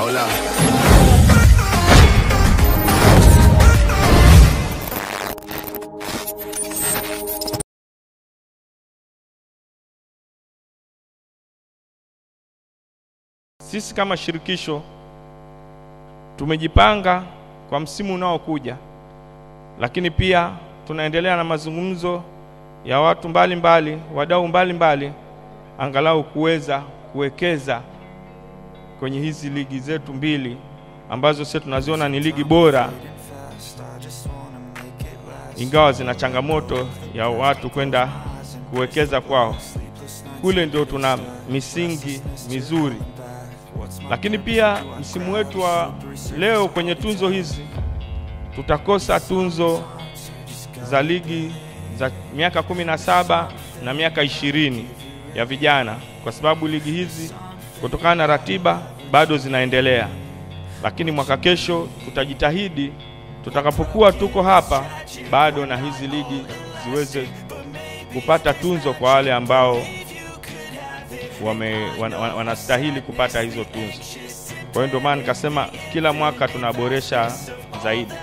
Hold up. Sisi kama shirikisho tumejipanga kwa msimu unaokuja, lakini pia tunaendelea na mazungumzo ya watu mbalimbali, wadau mbalimbali, angalau kuweza kuwekeza kwenye hizi ligi zetu mbili ambazo sisi tunaziona ni ligi bora, ingawa zina changamoto ya watu kwenda kuwekeza kwao. Kule ndio tuna misingi mizuri lakini pia msimu wetu wa leo kwenye tunzo hizi tutakosa tunzo za ligi za miaka kumi na saba na miaka ishirini ya vijana, kwa sababu ligi hizi kutokana na ratiba bado zinaendelea. Lakini mwaka kesho tutajitahidi, tutakapokuwa tuko hapa bado na hizi ligi ziweze kupata tunzo kwa wale ambao wame, wan, wan, wanastahili kupata hizo tunzo. Kwa hiyo ndio maana nikasema kila mwaka tunaboresha zaidi.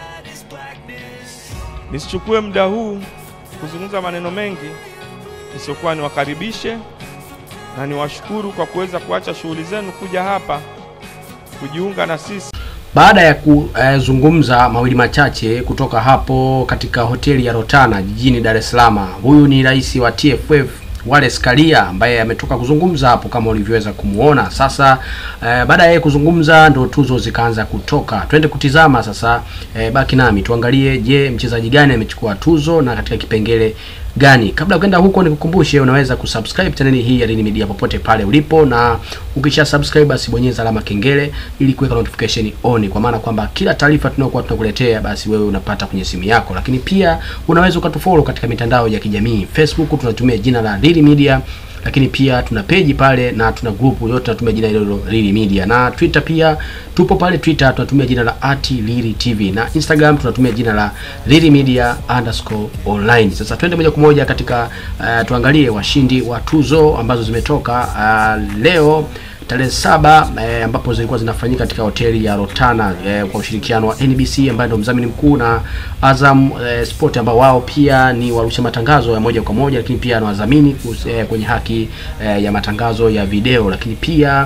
Nisichukue muda huu kuzungumza maneno mengi, isiyokuwa niwakaribishe na niwashukuru kwa kuweza kuacha shughuli zenu kuja hapa kujiunga na sisi. Baada ya kuzungumza mawili machache kutoka hapo katika hoteli ya Rotana jijini Dar es Salaam, huyu ni rais wa TFF Wallace Karia ambaye ametoka kuzungumza hapo kama ulivyoweza kumuona. Sasa eh, baada ya yeye kuzungumza ndo tuzo zikaanza kutoka. Twende kutizama sasa. Eh, baki nami tuangalie, je, mchezaji gani amechukua tuzo na katika kipengele gani. Kabla ya kwenda huko, nikukumbushe unaweza kusubscribe chaneli hii ya Lini Media popote pale ulipo, na ukisha subscribe basi bonyeza alama kengele ili kuweka notification on, kwa maana kwamba kila taarifa tunayokuwa tunakuletea basi wewe unapata kwenye simu yako. Lakini pia unaweza ukatufollow katika mitandao ya kijamii. Facebook tunatumia jina la Lini Media lakini pia tuna peji pale na tuna grupu yote tunatumia jina hilo Lili Media, na Twitter pia tupo pale Twitter tunatumia jina la ati Lili TV, na Instagram tunatumia jina la Lili Media underscore online. Sasa twende moja kwa moja katika uh, tuangalie washindi wa tuzo ambazo zimetoka uh, leo tarehe saba eh, ambapo zilikuwa zinafanyika katika hoteli ya Rotana eh, kwa ushirikiano wa NBC ambaye ndio mdhamini mkuu na Azam eh, Sport ambao wao pia ni warusha matangazo ya moja kwa moja, lakini pia na wadhamini eh, kwenye haki eh, ya matangazo ya video, lakini pia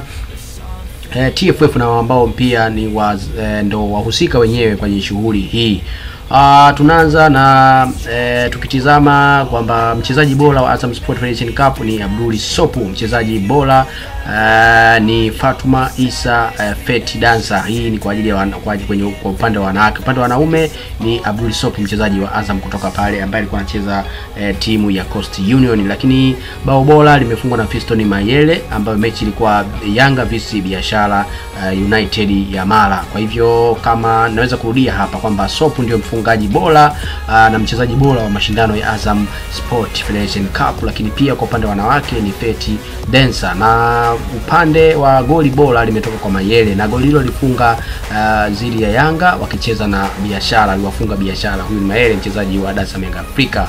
eh, TFF na ambao pia ni wa, eh, ndo wahusika wenyewe kwenye shughuli hii. Uh, tunaanza na eh, tukitizama kwamba mchezaji bora wa Azam Sport Federation Cup ni Abduli Sopu, mchezaji bora uh, ni Fatuma Isa uh, Feti Dansa. Hii ni kwa ajili ya wana, kwa, kwenye, kwa upande wa wanawake. Upande wa wanaume ni Abduli Sopu, mchezaji wa Azam kutoka pale ambaye alikuwa anacheza uh, timu ya Coast Union, lakini bao bora limefungwa na Fiston Mayele ambayo mechi ilikuwa Yanga vs Biashara uh, United ya Mara. Kwa hivyo kama naweza kurudia hapa kwamba Sopu ndio mfungaji bora uh, na mchezaji bora wa mashindano ya Azam Sport Federation Cup, lakini pia kwa upande wa wanawake ni Feti Densa, na upande wa goli bora limetoka kwa Mayele, na goli hilo lifunga uh, zidi ya Yanga wakicheza na Biashara, aliwafunga Biashara. Huyu Mayele mchezaji wa Dar es Salaam Yanga Afrika.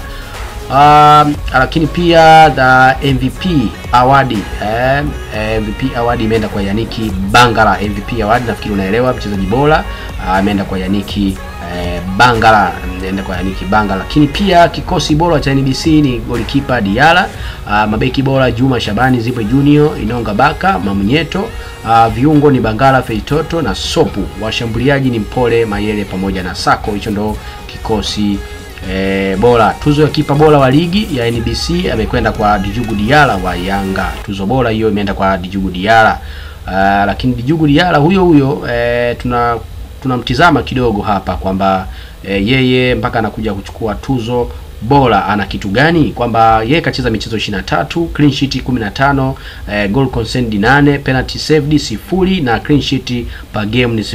Uh, lakini pia the MVP awadi eh, MVP awadi imeenda kwa Yaniki Bangala. MVP awadi nafikiri unaelewa, mchezaji bora ameenda uh, kwa Yaniki eh, Bangala ameenda kwa Yaniki Bangala. Lakini pia kikosi bora cha NBC ni golikipa Diala, uh, mabeki bora Juma Shabani, Zipo Junior, Inonga Baka, Mamunyeto, uh, viungo ni Bangala, Feitoto na Sopu. Washambuliaji ni Mpole, Mayele pamoja na Sako. Hicho ndo kikosi E, bora. Tuzo ya kipa bora wa ligi ya NBC amekwenda kwa Dijugu Diala wa Yanga. Tuzo bora hiyo imeenda kwa Dijugu Diala. Uh, lakini Dijugu Diala huyo huyo e, tuna tunamtizama kidogo hapa kwamba e, yeye mpaka anakuja kuchukua tuzo bora ana kitu gani? Kwamba yeye kacheza michezo 23, clean sheet 15, eh, goal conceded 8, penalty saved sifuri na clean sheet per game ni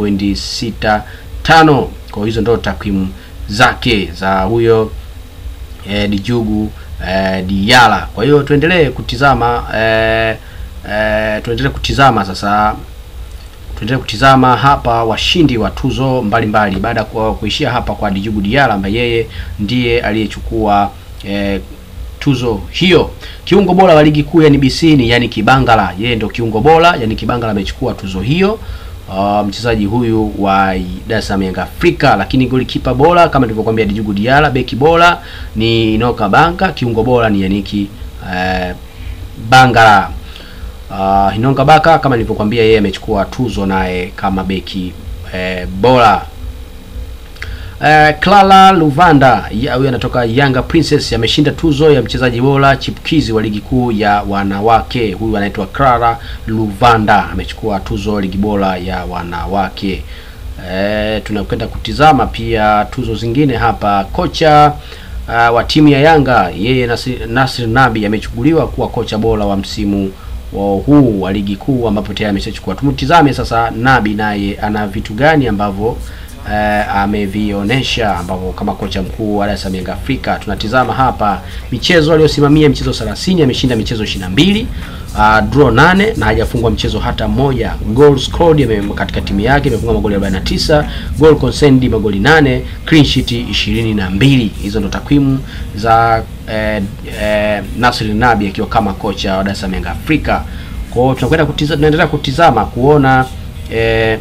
0.65. Kwa hizo ndio takwimu zake za huyo eh, Dijugu eh, Diala. Kwa hiyo tuendelee kutizama eh, eh, tuendelee kutizama sasa tuendelee kutizama hapa washindi wa tuzo mbalimbali baada ya kuishia hapa kwa Dijugu Diala ambaye yeye ndiye aliyechukua eh, tuzo hiyo. Kiungo bora wa ligi kuu ya NBC ni yani Kibangala, yeye ndio kiungo bora. Yani Kibangala amechukua tuzo hiyo. Uh, mchezaji huyu wa Dar es Salaam Yanga Afrika. Lakini golikipa bora kama nilivyokuambia Djigui Diarra, beki bora ni Inoka Banka, kiungo bora ni Yaniki uh, Bangala. Uh, Inonga Baka kama nilivyokuambia yeye amechukua tuzo naye kama beki eh, bora. Uh, Clara Luvanda huyu anatoka Yanga Princess ameshinda tuzo ya mchezaji bora chipukizi wa ligi kuu ya wanawake. Huyu anaitwa Clara Luvanda amechukua tuzo ligi bora ya wanawake. Uh, tunakwenda kutizama pia tuzo zingine hapa. Kocha uh, wa timu ya Yanga yeye Nasir, Nasir Nabi amechukuliwa kuwa kocha bora wa msimu wa huu wa ligi kuu ambapo tayari ameshachukua. Tumtizame sasa Nabi naye ana vitu gani ambavyo Uh, amevionyesha ambavyo kama kocha mkuu wa Dar es Salaam Yanga Afrika. Tunatizama hapa michezo aliyosimamia michezo 30, ameshinda michezo 22, uh, draw 8 na hajafungwa mchezo hata mmoja. Goal scored katika timu yake imefunga magoli 49, goal conceded magoli 8, clean sheet 22. Hizo ndo takwimu za eh, eh, Nasri Nabi akiwa kama kocha wa Dar es Salaam Yanga Afrika. Kwa hiyo tunakwenda kutizama, tunaendelea kutizama kuona eh,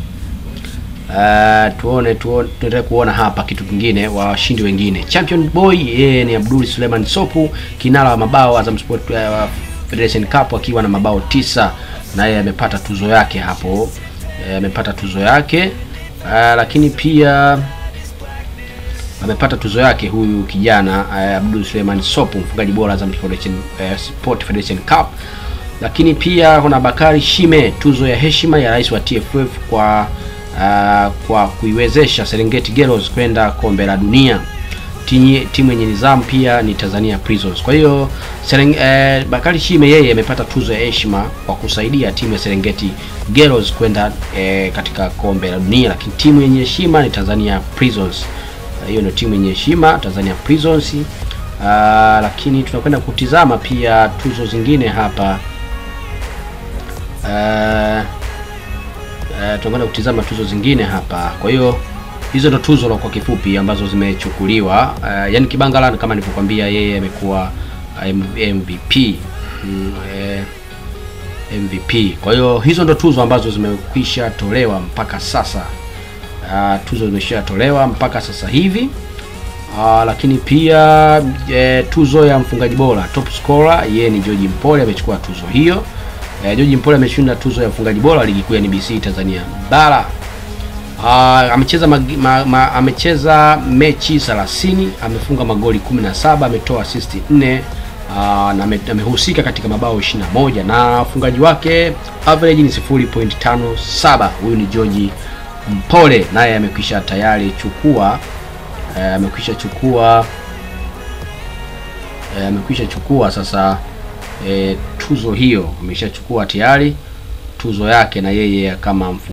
Uh, tuone tuone tuendelee kuona hapa kitu kingine wa washindi wengine. Champion boy yeye ni Abdul Suleiman Sopu, kinara wa mabao Azam Sport uh, Federation Cup akiwa na mabao tisa, na yeye amepata tuzo yake hapo, amepata uh, tuzo yake uh, lakini pia amepata tuzo yake huyu kijana uh, Abdul Suleiman Sopu, mfungaji bora Azam Federation uh, Sport Federation Cup. Lakini pia kuna Bakari Shime, tuzo ya heshima ya rais wa TFF kwa Uh, kwa kuiwezesha Serengeti Girls kwenda kombe la dunia. Timu yenye nizamu pia ni Tanzania Prisons. Kwa hiyo Sereng, eh, Bakari Shime yeye amepata tuzo ya heshima kwa kusaidia timu ya Serengeti Girls kwenda eh, katika kombe la dunia, lakini timu yenye heshima ni Tanzania Prisons. Hiyo uh, ndio timu yenye heshima Tanzania Prisons. Uh, lakini tunakwenda kutizama pia tuzo zingine hapa uh, Uh, tunakwenda kutizama tuzo zingine hapa. Kwa hiyo hizo ndo tuzo kwa kifupi ambazo zimechukuliwa. Uh, yani Kibangala kama nilivyokuambia, yeye amekuwa MVP mm, eh, MVP. Kwa hiyo hizo ndo tuzo ambazo zimekwisha tolewa mpaka sasa. Uh, tuzo zimesha tolewa mpaka sasa hivi. Uh, lakini pia eh, tuzo ya mfungaji bora top scorer, yeye ni George Mpole amechukua tuzo hiyo. Eh, George Mpole ameshinda tuzo ya mfungaji bora wa ligi kuu ya NBC Tanzania Bara. Uh, amecheza ma, ma, ma, amecheza mechi 30, amefunga magoli 17, ametoa assist 4 uh, na amehusika katika mabao 21 na ufungaji wake average ni 0.57. Huyu ni George Mpole naye amekwisha tayari chukua eh, amekwisha chukua eh, amekwisha chukua sasa E, tuzo hiyo ameshachukua tayari tuzo yake na yeye kama